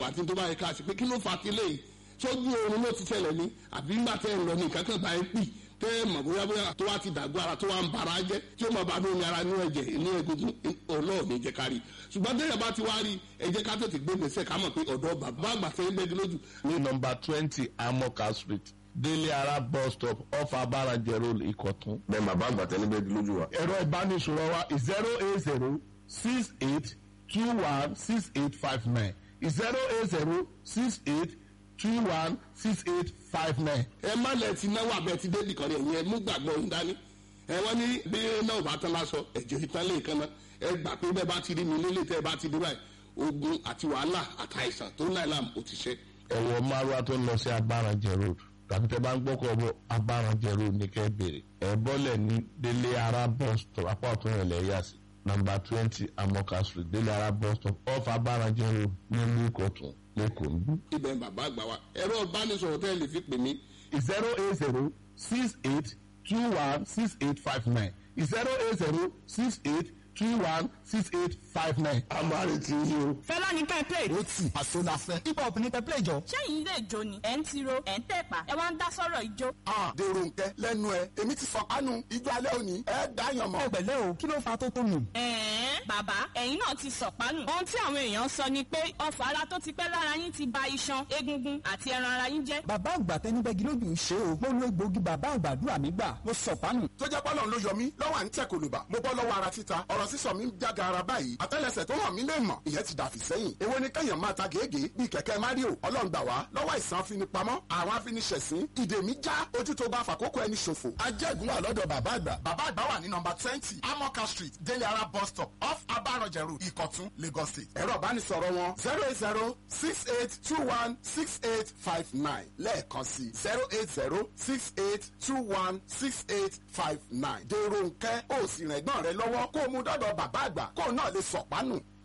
àti tó bá yẹ ká ṣe pé kí ló fa ti léyìí sójú oorun ló ti ṣẹlẹ̀ ní àbí ńgbà tẹ́ ń lọ ní nǹkan kan bá ń pì tẹ́ ẹ mọ̀ bóyá bóyá tó wá ti dàgbọ́ ara tó wá ń bara jẹ́ tí ó mọ̀ bá lómi ara ní ẹ̀jẹ̀ ní egungun ọlọ́ọ̀ ní jẹ́ ká rí ṣùgbọ́n tẹ́yẹ̀ bá ti wá rí ẹ jẹ́ ká tètè gbé gbèsè ká mọ̀ pé ọ̀dọ́ bàbá àgbà tẹ́ ń bẹ́ẹ̀ lójú ní nọmba twenty amoka street délé ara bus stop off abarajẹ road ìkọ̀tún. bẹ́ẹ̀ bàbá àgbà tẹ́lẹ̀ bẹ́ẹ̀ di lójú wa. ẹ̀rọ ìbánisọ̀rọ̀ wa zero eight zero six eight two one six eight five nine zero eight zero six eight two one six eight five nine. ẹ má lẹ ti náwó abẹ ti dé nìkan rẹ yẹn mú gbàgbọ́ ń dání ẹ wọ́n ní bí náà bá tán lásọ ẹ̀jẹ̀ ìtàn lè kan náà ẹ gbà pé bẹ́ẹ̀ bá ti rí mi nílé tẹ́ ẹ bá ti dé báyìí ogun àti wàhálà àtàìsàn tó ń láì láàmú ò ti ṣe. ẹ̀wọ̀ márùá tó ń lọ sí abarajẹ road tàbí tẹ́ bá ń gbọ́kọ̀ bọ̀ abarajẹ road ní kẹ́ bèrè ẹ̀ bọ́lẹ̀ ní délé ara bus stop apá ọ̀tún rẹ̀ lẹ́yà sí nọmba twenty amoka street délé ara bus stop off abarajẹ road nílùú ìkọ̀tún lẹ́kọ̀ọ́ ń bí. ibẹ̀ bàbá àgbà wa ẹ̀rọ ìbánisọ̀rọ̀ tẹ́ ẹ lè fi pè mí zero eight zero six eight two one six eight five nine zero eight zero six eight two one six eight five nine. a máa retí yín o. fẹlá ní kẹ́ play. ó tì àsonafẹ́ hip hop ní kẹ́ play jọ. sẹ́yìn ilé ìjó ni ẹ̀ ń tiro ẹ̀ ń tẹ̀pà ẹ̀ wá ń dá sọ́rọ̀ ìjó. a dèrò nkẹ lẹ́nu ẹ èmi ti fọ kánú ijó alẹ́ òní ẹ dáyàn mọ́. ọ̀gbẹ̀lẹ̀ o kí ló fa tó tó nù. ẹ̀ẹ́n bàbá ẹ̀yin náà ti sọ̀pánù. ohun tí àwọn èèyàn sọ ni pé ọfà ara tó ti pẹ́ lára yín ti ba iṣan egungun àti ẹran ara yín jẹ́. bàbá àgbà tẹnibẹ́gi lójú ń ṣe o. mo lo egbòogi bàbá àgbàdúrà mi gbà mo sọ̀pánù. tó jẹ́ pọ́lọ́ ló yọ mí lọ́wọ́ à ń tẹ̀ kòlùbà mo bọ́ lọ́wọ́ ara títa ọ̀rọ̀ sísọ mi ń jága ara báyìí àtẹ́lẹsẹ̀ tó hàn mí lè mọ̀ ìyẹn ti dàfí sẹ́yìn èwo ni kẹ́yàn máa ta gègé bíi kẹ̀kẹ́ mario ọlọ́ngbà wá lọ́wọ́ ìsàn afinipamọ́ àwọn afiniṣẹ̀sín ìdè mi já ojú tó bá fàkókò ẹni ṣòfò. ajẹ́gun wà lọ́dọ̀ bàbá àgbà. bàbá àgbà wà ní nọmba twenty amoka street délé ara bus stop off abarọ̀jẹ̀ road ìkọ̀tún lagos state. ẹ̀rọ ìbánisọ̀rọ̀ wọn zero eight zero six eight two one six eight five nine lẹ́ẹ̀kan sí zero eight zero six eight two one six eight five nine. dèrò nkẹ́ ó sì rẹ̀gbọ́n rẹ lọ́wọ́ kó o mú dọ́dọ̀ bàbá àgbà kó o náà lè sọ̀pánù.